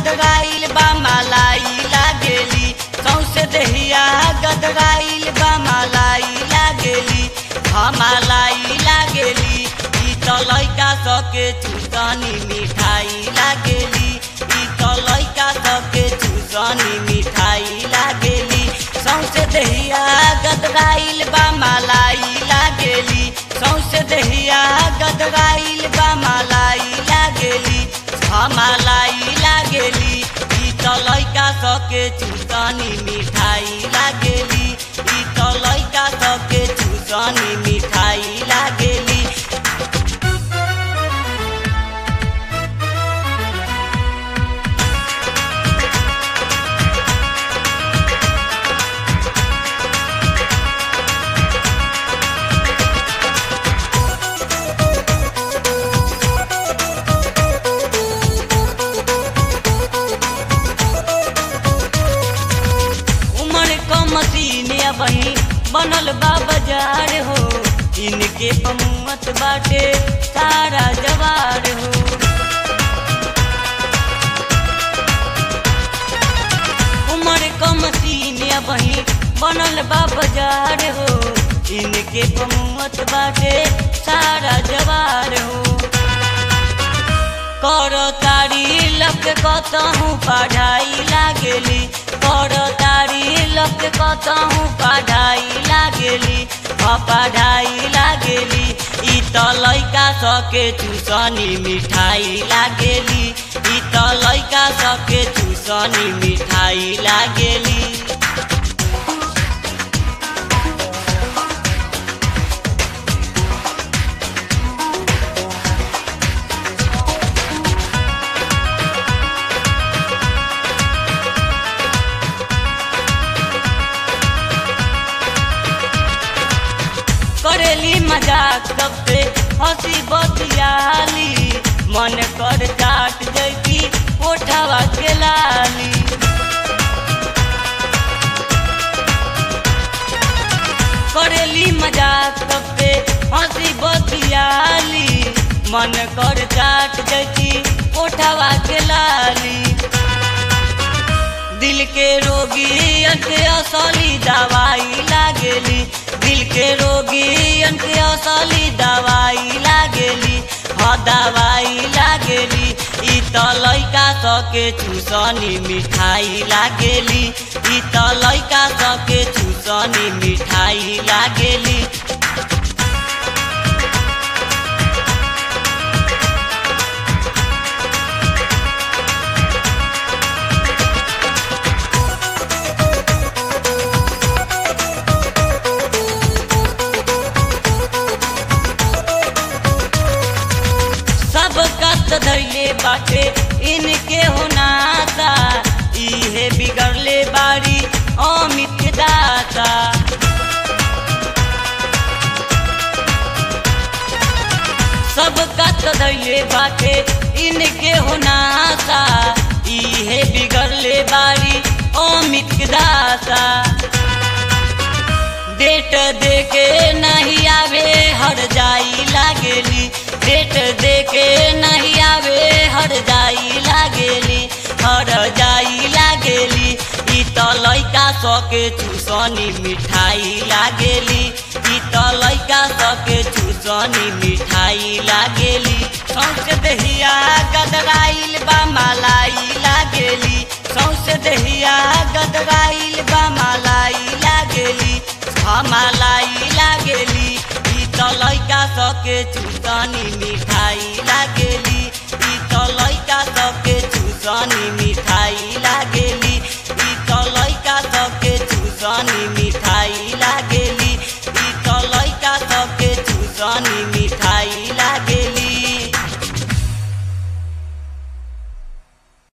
गदराइल बा मलाई लागेली सौसे दहिया गदराइल बा मलाई लागेली हमालाई लागेली ई त लैका सके चुसनी मिठाई लागेली ई त लैका सके चुसनी मिठाई लागेली सौसे दहिया गदराइल बा मलाई लागेली सौसे दहिया गदराइल बा मलाई लागेली हमालाई लागेली ई त लैका सके चुसनी मिठाई लागेली ई त लैका सके चुसनी मिठाई लागेली उमर क मसीने बही बनल बा बाजार हो इनके पमुअत बाटे सारा जवार हो उमर क मसीने बही बनल बा बाजार हो इनके पमुअत बाटे सारा जवार हो कर तारी लग कतहु पढ़ाई लागेली कर तारी लग कतहु पढ़ाई लागेली ह पढ़ाई लागेली ई त लैका सके चुसनी मिठाई लागेली ई त लैका सके चुसनी मिठाई लागेली करेली मजाक सबसे हंसी बतियाली मन कर चाट जैती ओठवा के लाली करेली मजाक सबसे हंसी बतियाली मन कर चाट जैती ओठवा के लाली दिल के रोगी के असली दवाई लागेली दिल के रोगी के असली दवाई लागेली ह दवाई लागेली ई त लैका सके चुसनी मिठाई लागेली ई त लैका सके चुसनी मिठाई लागेली सब कष्ट धैले बाटे इनके होनाता इहे बिगड़ले बारी अमित दाता सब कष्ट धैले बाटे इनके होनाता इहे बिगड़ले बारी अमित दाता डेट देके नहीं आवे हर जाई लागेली डेट देके नहीं आवे हर जाई लागेली हर जाई लागेली ई त लैका सके चुसनी मिठाई लागेली ई त लैका सके चुसनी मिठाई लागेली सौसे दहिया गदराइल बा मलाई लागेली सौसे दहिया गदराइल बा मलाई लागेली हमालाई लागेली ई त लैका सके चुसनी मिठाई लागेली ई त लैका सके चुसनी मिठाई